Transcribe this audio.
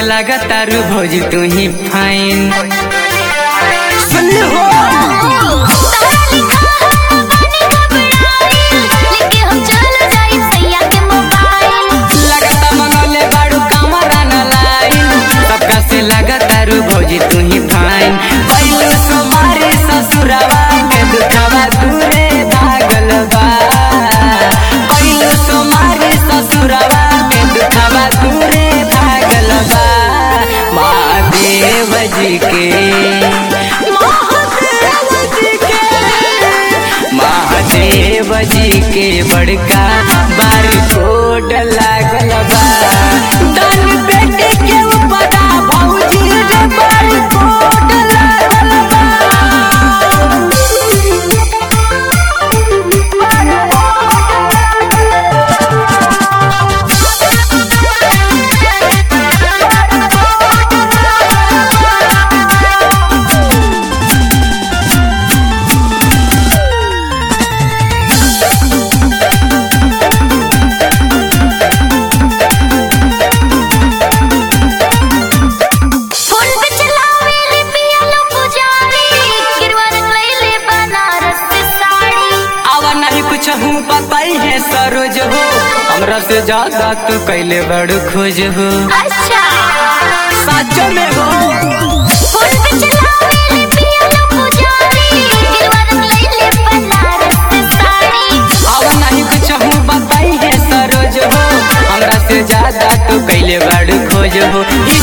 लागत तारू भौजी तू ही फाइन सुन हो तारा लिखा है बनी घबराइल लेके हम चल जाई सैया के मोबाइल लगता मंगले बाड़ू कमरा न लाइन सबका से लागत तारू भौजी तू ही फाइन पहले सोमारे ससुरवा के दुखवा दूरे भागल बा पहले सोमारे ससुरवा के दुखवा दूरे भागल बा महादेव जी के महादेव जी के बड़का बार कोड लागल बा दान बेटे के बड़ा भौजी रे बार कोड लागल बा फोन पे चलावे ले पिया लो पुजारी गिरवा रख ले बनारस से साड़ी आवा नहीं कुछ हूँ बताई है सरोज हो हमरा से ज्यादा तू कैले बड़ खोज हो अच्छा सच में हो फोन पे चलावे ले पिया लो पुजारी गिरवा रख ले बनारस से साड़ी आवा नहीं कुछ हूँ बताई है सरोज हो हमरा से ज्यादा तू कैले बड़ खोज हो ई